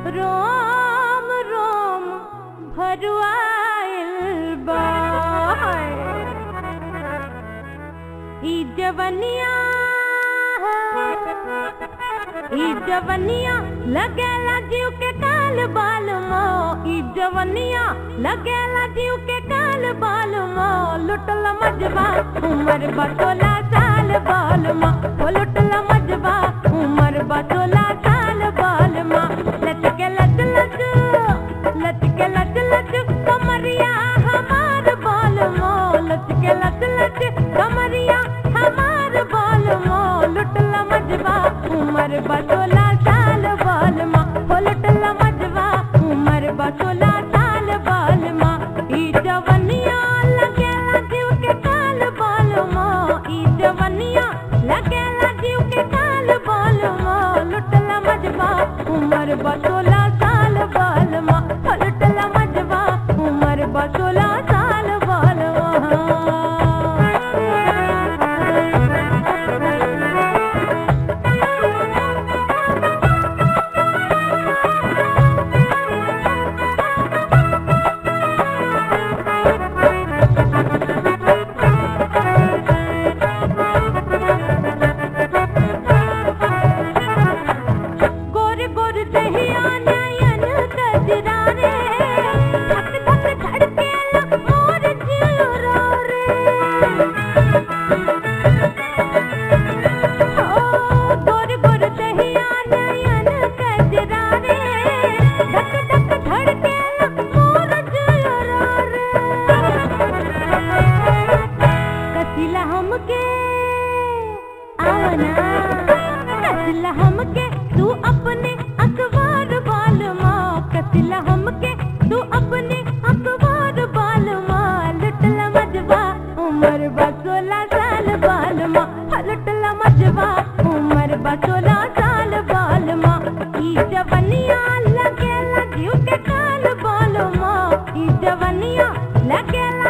रोम रोम भरुआइल बा ई जवनिया ई जवनिया लगेला जीव के काल बाल मो ई जवनिया लगेला जीव के काल बाल मो लुटल मजबा उमर बटोला साल बाल मो ओ लुटल मजबा उमर बटोला साल बाल मो लचके लच लच लचके लच लच कमरिया हमार बाल मो लचके लच लच कमरिया हमार बाल मो लुटल मजबा उमर बटोला साल बाल मा हो लुटल मजबा उमर बटोला साल बाल मा ई जवनिया लगेला जीव के काल बाल मा ई जवनिया लगेला जीव के काल बाल मा लुटल मजबा उमर बटोला साल बाल मा हो लुटल मजबा उमर बटोला साल बाल गोर गोर दहिया नयन गजरा रे धक धक धड़केला मोर जियरा रे ओ गोर गोर दहिया नयन गजरा रे धक धक धड़केला मोर जियरा रे कसिला हमके आवना कसिला हमके तू अपने अखबार बाल माँ कसिला हमके तू अपने अखबार बाल माँ लुटला मजबा उमर बसोला साल बाल माँ लुटला मजबा उमर बसोला साल बाल माँ ई जवनिया लगेला जीव के काल बाल माँ ई जवनिया लगेला